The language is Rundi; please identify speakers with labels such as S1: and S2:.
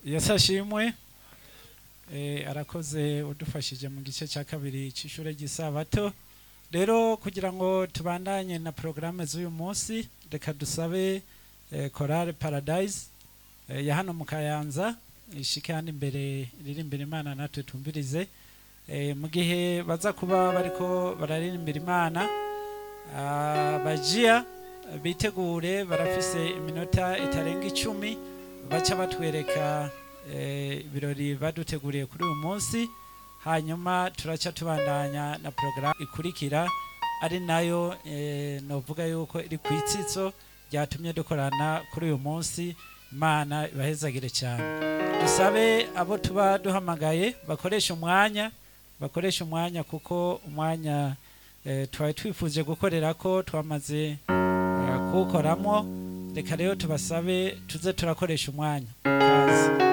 S1: yesu ashimwe Eh, arakoze udufashije mu gice cya kabiri cy'ishure ry'isabato rero kugira ngo tubandanye na porogaramu z'uyu munsi reka dusabe eh, korale paradise eh, ya hano mu kayanza ishike hano imbere iririmbira imana natwe tumvirize Eh, mu gihe baza kuba bariko bararirimbira imana ah, bajiya bitegure barafise iminota itarenga icumi baca batwereka eh, ibirori baduteguriye kuri uyu munsi hanyuma turaca tubandanya na porogaramu ikurikira ari nayo eh, novuga yuko iri ku itsitso ryatumye dukorana kuri uyu munsi imana ibahezagire cyane dusabe abo tuba duhamagaye bakoresha umwanya bakoresha umwanya kuko umwanya eh, twari twifuje gukorera ko twamaze eh, kuwukoramo reka rero tubasabe tuze turakoresha umwanya kazi